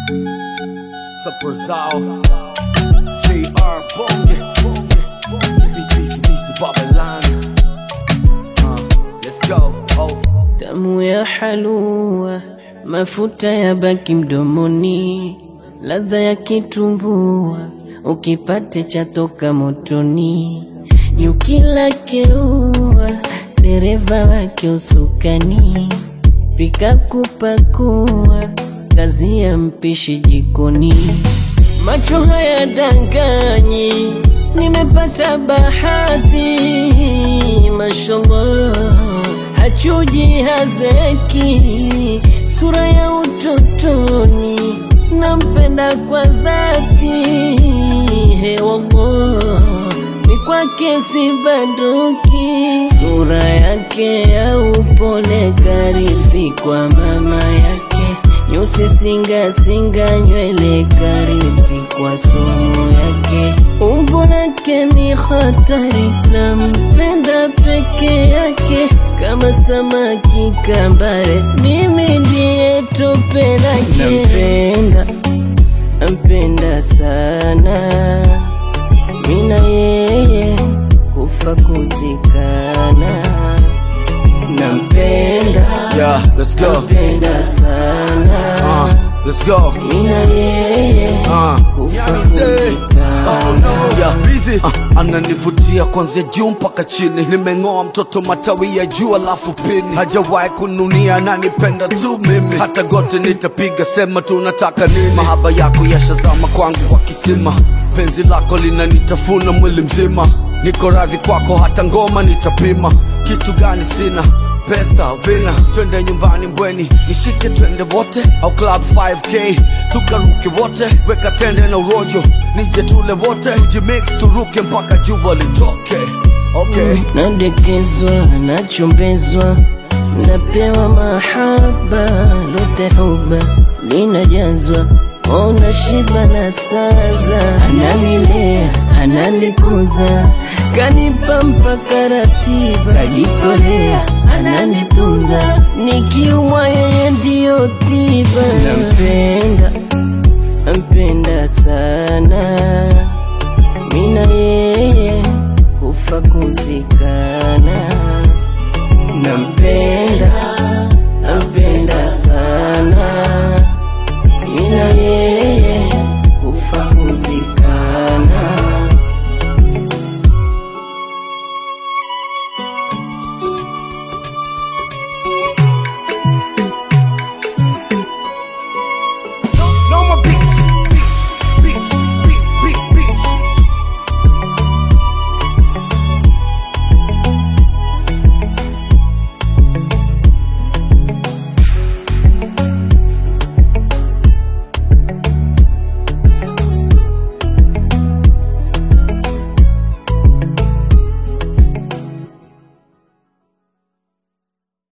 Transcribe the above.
Saprozao JR Bonge Bonge Bonge BC BC Babylon uh, Let's go oh Tamu ya halua, mafuta ya baki mdomoni, ladha ya kitumbua, ukipate chatoka motoni, yukila keua, dereva wake usukani, pika kupakua, kazi ya mpishi jikoni, macho haya danganyi, nimepata bahati, mashallah hachuji hazeki, sura ya utotoni, nampenda kwa dhati. He wallah, ni kwake sibanduki, sura yake ya upole karithi kwa mama yake, nyusi singa singa, nywele karithi kwa somo yake, umbo lake ni hatari, nampenda peke yake kama samaki kambare, mimi ndiye tope lake. Nampenda, nampenda sana, mina yeye kufa kuzikana. Nampenda, Yeah, let's go nampenda sana, uh, Let's go mina yeye uh. kufa kuzikana. Yeah, busy. Uh, ananivutia kuanzia juu mpaka chini, nimeng'oa mtoto matawi ya juu alafu pini, hajawahi kununia, ananipenda tu mimi, hata gote nitapiga, sema tunataka nini. Mahaba yako yashazama kwangu kwa kisima, penzi lako linanitafuna mwili mzima, niko radhi kwako, hata ngoma nitapima. Kitu gani sina pesa vina, twende nyumbani Mbweni, nishike twende wote, au club 5k tukaruke wote, weka tende na urojo, nije tule wote, tujimix turuke mpaka jua litoke. Okay. nadekezwa nachombezwa napewa mahaba lote huba linajazwa ona shiba na saza ananilea ananikuza kanipa mpaka ratiba kajitolea ananitunza nikiumwa yeye ndiyo tiba